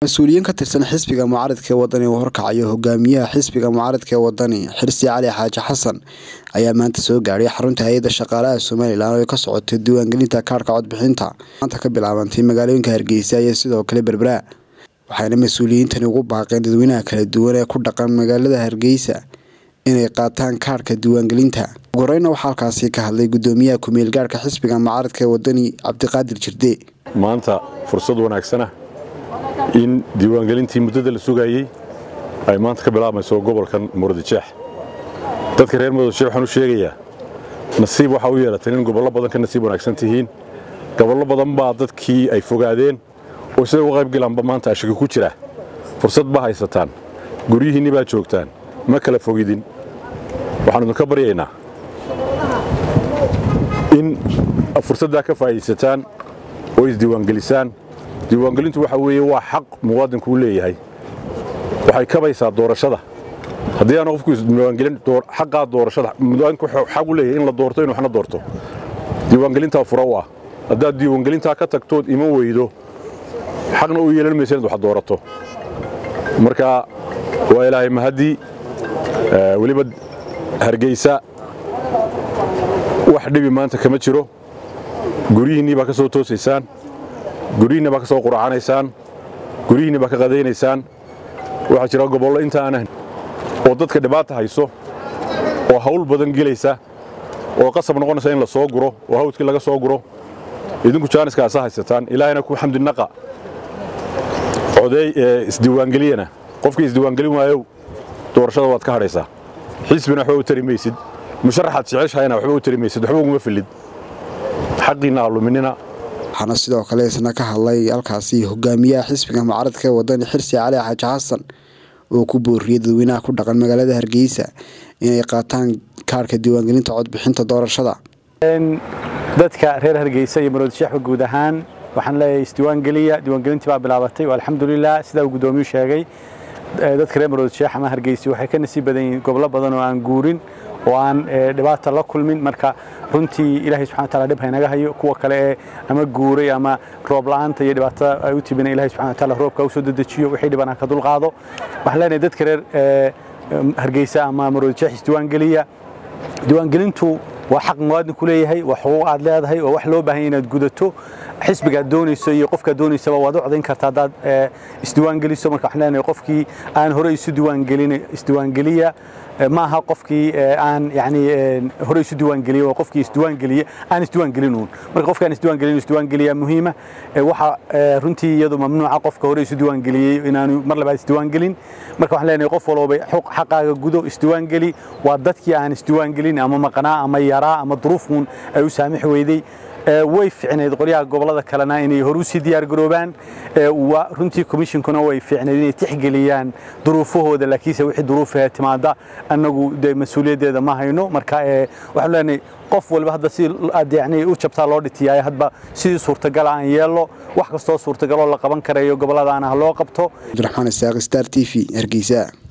mas-uuliyiin ka tirsan xisbiga mucaaradka ee wadani uu horkacayo hogaamiyaha xisbiga mucaaradka ee wadani xirsi cali xaaji xasan ayaa maanta soo gaadhay xarunta hay-adda shaqaalaha somalilan oo ay ka socotay diiwaangelinta kaarhka codbixinta maanta ka bilaabantay magaalooyinka hargeysa iyo sidoo kale berbera waxayna mas-uuliyiintani ugu baaqeen dadweynaha kala duwan ee ku dhaqan magaalada hargeysa inay qaataan kaarhka diiwaangelinta ugu horeyna waxaa halkaasi ka hadlay gudoomiyaha ku-meel gaarhka xisbiga mucaaradka ee wadani cabdiqaadir jirde maanta fursad wanaagsana in diiwaangelintii muddada la sugayey ay maanta ka bilaabmayso gobolkan muradjeex dadka reer muradjeex waxaan u sheegayaa nasiib waxaa u yeelateen in gobollo badan ka nasiib wanaagsan tihiin gobollo badan baa dadkii ay fogaadeen oo siday uga qayb galaanba maanta ashaki ku jira fursad baa haysataan guryihiinni baa joogtaan ma kala fogidin waxaan idinka baryaynaa in fursaddaa ka faa'iidaysataan oo isdiiwaangelisaan diiwaangelintu waxa weeye waa xaq muwaadinku u leeyahay waxay kabaysaa doorashada haddii aanu qofku isdiiwaangelin xaqaa doorashada muwaadinku xaq u leeyahay in la doorto inuu waxna doorto diiwaangelintaa fura u ah haddaad diiwaangelintaa ka tagtood iman weydo xaqna u yeelan maysa inaad wax doorato marka waa ilaahay mahaddii weliba hargeysa wax dhibi maanta kama jiro guryihiinnii baa ka soo toosaysaan guryihiinni baa ka soo quracanaysaan guryihiinni baa ka qadaynaysaan waxaa jira gobollo inta aanan oo dadka dhibaata hayso oo hawl badan gelaysa oo qasab noqonaysa in la soo guro oo hawdkii laga soo guro idinku jaaniskaasa haysataan ilaahayna ku xamdinaqa codeey isdiiwaangeliyana qofkii isdiiwaangelin waayow doorashada waad ka hadhaysaa xisbina waxba u tari maysid musharaxaad jeceshahayna waxba u tari maysid waxba uguma filid xaqiinna aluminina waxaana sidoo kale isna ka hadlay halkaasi hogaamiyaha xisbiga mucaaradka ee wadani xirsi cali xaaji xasan oo ku booriyey dadweynaha ku dhaqan magaalada hargeysa inay qaataan kaarhka diiwaangelinta codbixinta doorashada dadka reer hargeysa iyo maroodisheexba guud ahaan waxaan leeyahay isdiiwaangeliya diiwaangelintii baa bilaabatay alxamdulilah sidaa uu gudoomiyuu sheegay dadka reer maroodisheex ama hargeysa waxay ka nasiib badan yihiin gobollo badan oo aan guurin oo aan dhibaata la kulmin marka runtii ilaahay subxana wataala dhib haynaga hayo kuwa kale ee ama guuray ama roob la'aanta iyo dhibaatada ay u timina ilahay subxana wataala roobka u soo dedejiyo wixii dhiban aan ka dulqaado waxaan leenahay dadka reer hargeysa ama maroodisheex isdiiwaangeliya diiwaangelintu waa xaq muwaadinku leeyahay waa xuquuq aad leedahay oo wax loo baahan yahay inaad gudato xisbigaad doonayso iyo qofkaad doonaysaba waad u codayn kartaa haddaad isdiiwaangeliso marka waxaan leenahay qofkii aan hore isu diiwaangelin isdiiwaangeliya ma aha qofkii aan yani hore isu diiwaangeliye waa qofkii isdiiwaangeliye aan isdiiwaangelinuun marka qofkaan isdiiwaangelin isdiiwaangeliya muhiima waxa runtii iyadu mamnuuca qofka hore isu diiwaangeliyey inaanu mar labaad isdiiwaangelin marka waxaan leenahay qof walba xaqaaga gudo isdiiwaangeli waa dadkii aan isdiiwaangelin ama maqnaa ama yaraa ama duruufun ay u saamixi weyday way ficnayd qolyaha gobolada kalena inay hor usii diyaargaroobaan runtii commissionkuna way ficnayd inay tixgeliyaan duruufahooda laakiinse wixii duruufahe timaada annagu de mas-uuliyaddeeda ma hayno marka waxaan leenahay qof walba hadba si aad yani u jabtaa loo dhitiyaay hadba sidii suurtagala aan yeello wax kastoo suurtagaloo la qaban karayo goboladaana ha loo qabto cabdiraxmaan isaaq star t v hargeysa